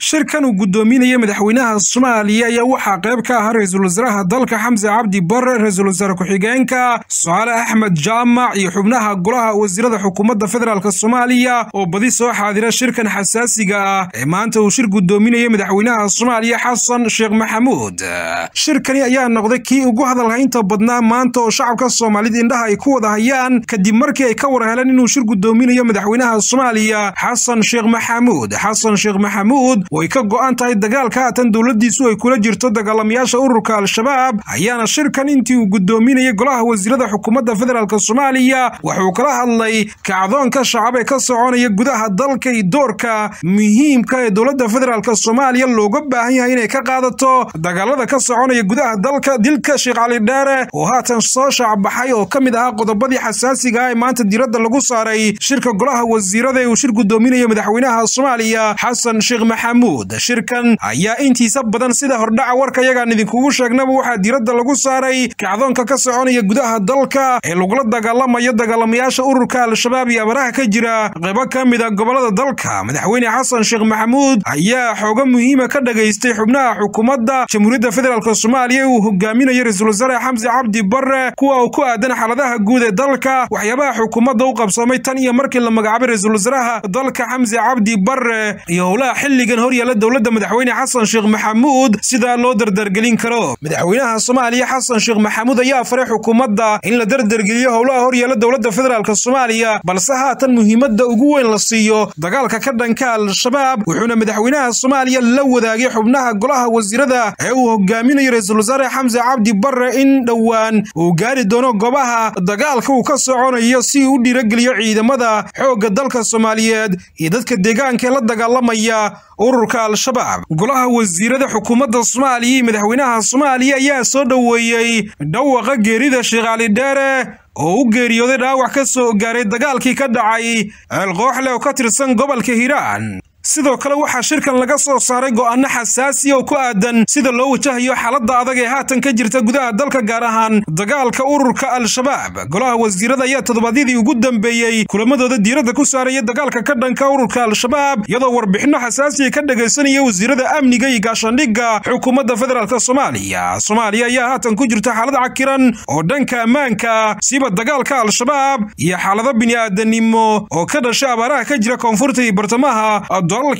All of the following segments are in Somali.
shirkan uu guddoominaya madaxweynaha soomaaliya ayaa waxaa qayb ka ahaa ra-iisul wasaaraha dalka xamse cabdi bare ra-iisul wasaare ku-xigeenka socaale axmed jaamac iyo xubnaha golaha wasiirada xukuumadda federaalk soomaaliya oo badi soo xaadira shirkan xasaasiga ah ee maanta uu shir guddoominaya madaxweynaha soomaaliya xasan sheekh maxamuud shirkani ayaa noqday kii ugu hadalhaynta badnaa maanta oo shacabka soomaalida indhaha ay ku wada hayaan kadib markii ay ka war heleen inuu shir guddoominayo madaxweynaha soomaaliya xasan sheekh maxamuud xasan sheekh maxamuud oo ay ka go'an tahay dagaalka haatan dowladdiisu ay kula jirto dagaalamayaasha ururka al-shabaab ayaana shirkan intii uu guddoominayay golaha wasiirada xukuumadda federaalk soomaaliya wuxuu kala hadlay kacdoonka shacab ee ka soconaya gudaha dalka iyo doorka muhiimka ee dowladda federaalk soomaaliya looga baahan yahay inay ka qaadato dagaalada ka soconaya gudaha dalka dilka sheekh cali dheere oo haatan soo shaacbaxay oo ka mid ahaa qodobadii xasaasiga ah ee maanta diradda lagu saaray shirka golaha wasiirada ee uu shir guddoominaya madaxweynaha soomaaliya xasan sheekh maxamuud shirkan ayaa intiisa badan sida hordhaca warka yagaan idinkugu sheegnaba waxaa diradda lagu saaray kacdoonka ka soconaya gudaha dalka ee lagula dagaalamayo dagaalamayaasha ururka al-shabaab iyo abaraha ka jira qaybo ka mid a gobolada dalka madaxweyne xasan sheekh maxamuud ayaa xooga muhiima ka dhagaystay xubnaha xukuumadda jamhuuriyadda federaalk soomaaliya uu hogaaminayo ra-iisul wasaare xamse cabdi bare kuwa uu ku aadan xaaladaha guud ee dalka waxyaabaha xukuumadda u qabsoomay tan iyo markii la magacaabay ra-iisul wasaaraha dalka xamse cabdi bare iyo howlaha xilligan horyaala dowladda madaxweyne xasan sheekh maxamuud sidaa loo dardargelin karo madaxweynaha soomaaliya xasan sheekh maxamuud ayaa faray xukuumadda in la dardargeliyo howlaha horyaala dowladda federaalk soomaaliya balse haatan muhiimadda ugu weyn la siiyo dagaalka ka dhanka al-shabaab wuxuuna madaxweynaha soomaaliya la wadaagay xubnaha golaha wasiirada ee uu hogaaminayo ra-iisul wasaare xamse cabdi bare in dhowaan uu gaari doono goobaha dagaalka uu ka soconayo si uu u dhiirageliyo ciidamada xoogga dalka soomaaliyeed iyo dadka deegaanka ee la dagaalamaya ururka al-shabaab golaha wasiirada xukuumadda soomaaliya iyo madaxweynaha soomaaliya ayaa soo dhoweeyey dhawaqa geerida sheekh cali dheere oo u geeriyooday dhaawac ka soo gaaray dagaalkii ka dhacay ceelqooxle oo ka tirsan gobolka hiiraan sidoo kale waxaa shirkan laga soo saaray go'aano xasaasiya oo ku aadan sida loo wajahayo xaaladda adag ee haatan ka jirta gudaha dalka gaar ahaan dagaalka ururka al-shabaab golaha wasiirada ayaa toddobaadyadii ugu dambeeyey kulamadooda diiradda ku saaraya dagaalka ka dhanka ururka al-shabaab iyadoo warbixinno xasaasiya ka dhagaysanaya wasiirada amniga iyo gaashaandhigga xukuumadda federaalk soomaaliya soomaaliya ayaa haatan ku jirta xaalad cakiran oo dhanka ammaanka siba dagaalka al-shabaab iyo xaalado bini'aadanimo oo ka dhasha abaaraha ka jira koonfurta iyo bartamaha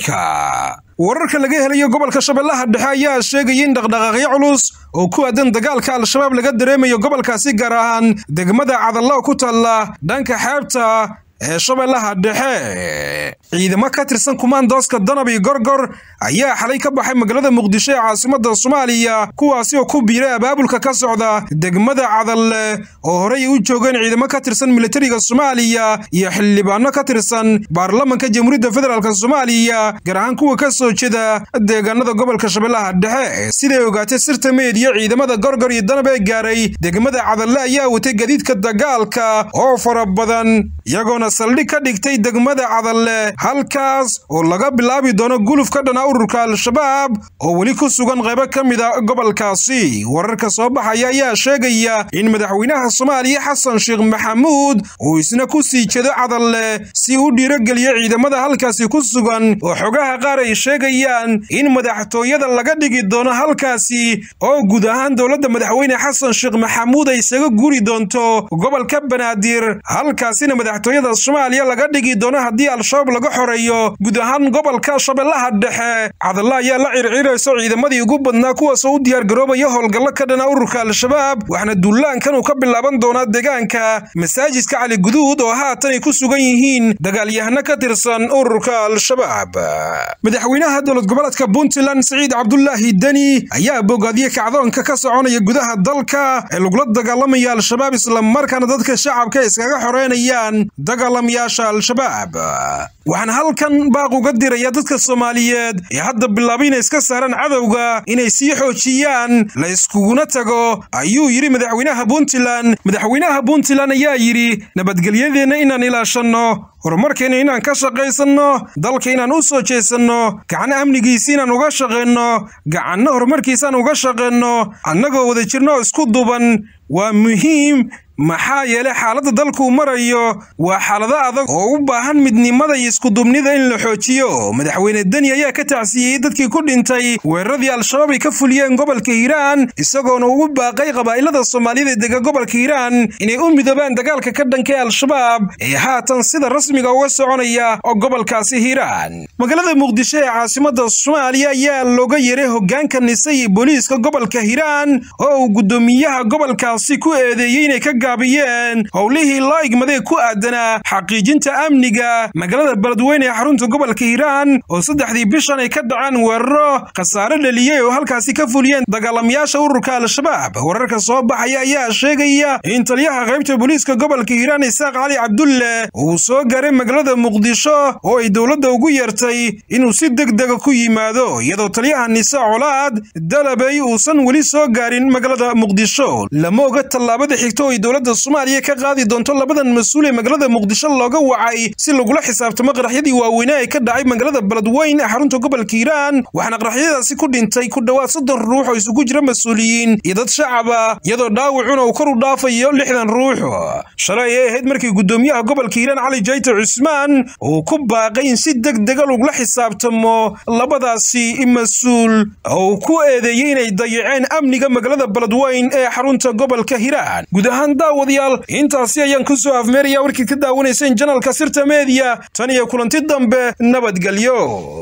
wararka laga helayo gobolka shabeellaha dhexe ayaa sheegaya in dhaqdhaqaaqyo culus oo ku aadan dagaalka al-shabaab laga dareemayo gobolkaasi gaar ahaan degmada cadalla ku taalla dhanka xeebta ee shabeellaha dhexe ciidamo ka tirsan kumaandooska danab iyo gorgor ayaa xalay ka baxay magaalada muqdisho ee caasimadda soomaaliya kuwaasi oo ku biiray abaabulka ka socda degmada cadalle oo horey u joogeen ciidamo ka tirsan militariga soomaaliya iyo xildhibaano ka tirsan baarlamanka jamhuuriyadda federaalk soomaaliya gaar ahaan kuwa ka soo jeeda deegaanada gobolka shabeellaha dhexe siday ogaatay sirta meediya ciidamada gorgor iyo danab ee gaaray degmada cadalle ayaa watay gadiidka dagaalka oo fara badan iyagoona saldhig ka dhigtay degmada cadalle halkaas oo laga bilaabi doono guluf ka dhana ururka al-shabaab oo weli ku sugan qaybo ka mid a gobolkaasi wararka soo baxaya ayaa sheegaya in madaxweynaha soomaaliya xasan sheekh maxamuud uu isna ku sii jeedo cadalle si u dhiirogeliyo ciidamada halkaasi ku sugan oo xogaha qaar ay sheegayaan in madaxtooyada laga dhigi doono halkaasi oo guud ahaan dowladda madaxweyne xasan sheekh maxamuud ay isaga guri doonto gobolka banaadir halkaasina madaxtooyada soomaaliya laga dhigi doono haddii al-shabaab laga xoreeyo guud ahaan gobolka shabeellaha dhexe cadalla ayaa la circirayso ciidamadii ugu badnaa kuwaasoo u diyaargaroobaya howlgallo ka dhana ururka al-shabaab waxaana duulaankan uu ka bilaaban doonaa deegaanka masaajidka cali guduud oo haatan ay ku sugan yihiin dagaalyahano ka tirsan ururka al-shabaab madaxweynaha dowlad goboleedka puntland siciid cabdulaahi deni ayaa bogaadiyey kacdoonka ka soconaya gudaha dalka ee lagula dagaalamaya al-shabaab islamarkaana dadka shacabka iskaga xoreynayaan dagaalamayaasha al-shabaab waxaan halkan baaq uga diraya dadka soomaaliyeed ee hadda bilaabay inay iska saaraan cadowga inay sii xoojiyaan la iskuguna tago ayuu yidhi madaxweynaha puntland madaxweynaha puntland ayaa yidhi nabadgelyadeenna inaan ilaashanno horumarkeenna inaan ka shaqaysanno dalka inaan u soo jeesanno gacan amnigiisi inaan uga shaqayno gacanno horumarkiisaan uga shaqayno annagoo wada jirno oo isku duban waa muhiim maxaa yeelay xaaladda dalkuu marayo waa xaalado adag oo u baahan midnimada iyo iskudubnida in la xoojiyo madaxweyne deni ayaa ka tacsiiyey dadkii ku dhintay weeraradii al-shabaab ay ka fuliyeen gobolka hiiraan isagoona ugu baaqay qabaa'ilada soomaaliyada ee dega gobolka hiiraan inay u midoobaan dagaalka ka dhanka ee al-shabaab ee haatan sida rasmiga uga soconaya oo gobolkaasi hiiraan magaalada muqdisho ee caasimada soomaaliya ayaa looga yeeray hogaanka nise iyo booliiska gobolka hiiraan oo uu guddoomiyaha gobolkaasi ku eedeeyey inay ka gaabiyeen howlihii loo igmaday ku aadanaa xaqiijinta amniga magaalada beledweyne ee xarunta gobolka hiiraan oo saddexdii bishan ay ka dhaceen weeraro khasaare dhaliyey oo halkaasi ka fuliyeen dagaalamayaasha ururka al-shabaab wararka soo baxaya ayaa sheegaya in taliyaha qaybta booliiska gobolka hiiraan isaaq cali cabdulle uu soo gaaray magaalada muqdisho oo ay dowladda ugu yeertay inuu si degdega ku yimaado iyadoo taliyaha nise colaad dalabey uusan weli soo gaarin magaalada muqdisho lama oga tallaabada xigta oo ay dowladda soomaaliya ka qaadi doonto labadan mas-uul ee magaalada muqdisho looga wacay si lagula xisaabtamo qaraxyadii waaweynaa ee ka dhacay magaalada beledweyn ee xarunta gobolka hiiraan waxaana qaraxyadaasi ku dhintay ku dhowaad soddon ruux oo isugu jira mas-uuliyiin iyo dad shacaba iyadoo dhaawacuna uu kor u dhaafayo lixdan ruux shalay ay ahayd markii guddoomiyaha gobolka hiiraan cali jayte cusmaan uu ku baaqay in si deg dega lagula xisaabtamo labadaasi mas-uul oo uu ku eedeeyey inay dayaceen amniga magaalada beledweyn ee xarunta gobolka hiiraan guud ahaan daawadayaal intaasi ayaan ku soo afmeeraya warkii ka daawanayseen janalka sirta meediya tan iyo kulanti dambe nabadgelyo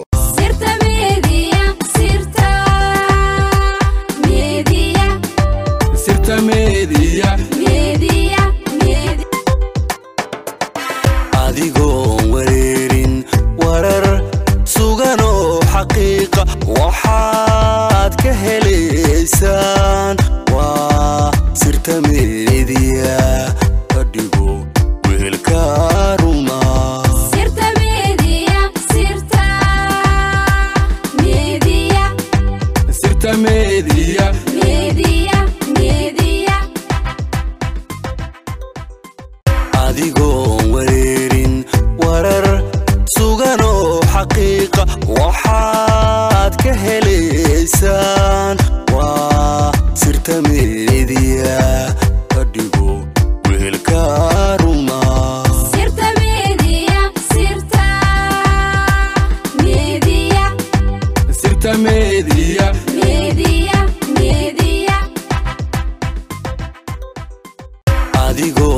adigoon wareerin warar suganoo xaqiiqa waxaad ka helaysaan waa sirta meediya ka dhigo weelka ruma sirta meediya adigoon wareerin warar suganoo xaqiiqa waxaad ka helaysaan waa sirta meediya ka dhigo weelka ruma sirta meediya adigoo